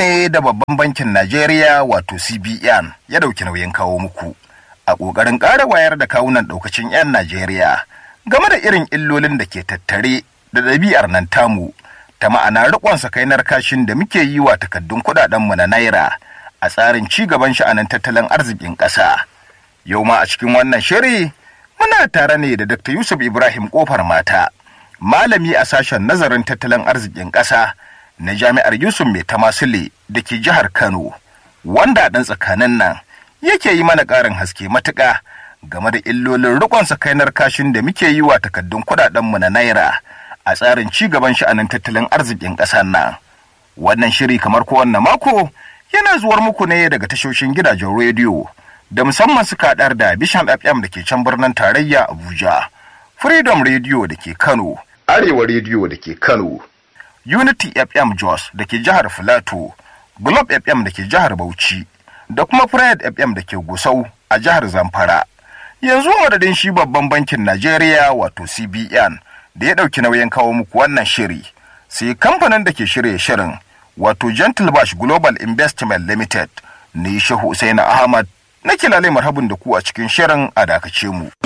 ne da babban bankin Najeriya wato CBN ya dauki nauyin kawo muku a ƙoƙarin ƙara wayar da kawunan ɗaukacin 'yan Najeriya game da irin illolin da ke tattare da ɗabi'ar nan tamu ta ma'ana riƙon sakainar kashin da muke yi wa takaddun kuɗaɗenmu na naira a tsarin ci gaban sha'anin tattalin arzikin ƙasa. Yau ma a cikin wannan shiri muna tare ne da Dr. Yusuf Ibrahim Kofar Mata, malami a sashen nazarin tattalin arzikin ƙasa na Jami'ar Yusuf Mai Tamasule da ke jihar Kano, wanda ɗan tsakanin nan yake yi mana ƙarin haske matuƙa game da illolin riƙon sakainar kashin da muke yi wa takaddun kuɗaɗenmu na naira a tsarin ci gaban sha'anin tattalin arzikin ƙasar nan. Wannan shiri kamar kowanne mako yana zuwar muku ne daga tashoshin gidajen rediyo da musamman suka haɗar da Bishan FM da ke can birnin tarayya Abuja, Freedom Radio da ke Kano, Arewa Radio da ke Kano, Unity FM Jos da ke jihar Filato, Globe FM da ke jihar Bauchi, da kuma Pride FM da ke Gusau a jihar Zamfara. Yanzu madadin shi babban bankin Najeriya wato CBN da ya ɗauki nauyin kawo muku wannan shiri, sai kamfanin da ke shirya shirin wato Gentle Bash Global Investment Limited ne Shehu Usaina Ahmad na kilale marhabin da ku a cikin shirin a dakace mu.